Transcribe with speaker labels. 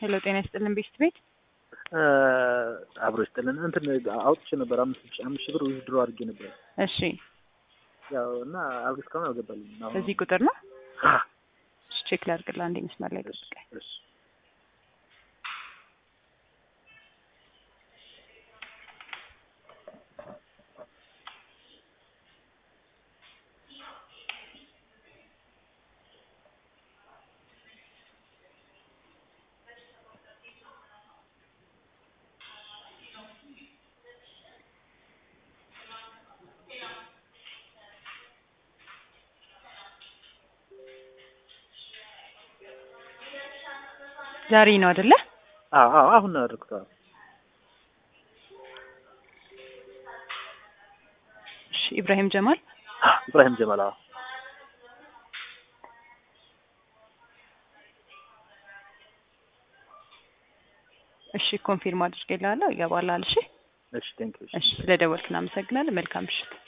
Speaker 1: ሄሎ ጤና ይስጥልን ቤስት ቤት
Speaker 2: አብሮ ይስጥልን። እንትን አውጥቼ ነበር አምስት ሺህ አምስት ሺህ ብር ዊዝድሮ አድርጌ ነበር።
Speaker 1: እሺ
Speaker 2: ያው እና አብ እስካሁን አልገባልኝም። አሁን
Speaker 1: በዚህ ቁጥር ነው
Speaker 2: አ፣
Speaker 1: እሺ ቼክ ላድርግልህ አንዴ መስመር ላይ ጠብቀኝ
Speaker 2: እሺ
Speaker 1: ዛሬ ነው አይደለ
Speaker 2: አዎ አዎ አሁን ነው ያደረኩት። አዎ
Speaker 1: እሺ ኢብራሂም ጀማል
Speaker 2: ኢብራሂም ጀማል። አዎ
Speaker 1: እሺ ኮንፊርም አድርጌልሃለሁ ይገባልሃል እሺ
Speaker 2: እሺ ቴንክ ዩ
Speaker 1: እሺ ስለደወልክ እናመሰግናለን መልካም ምሽት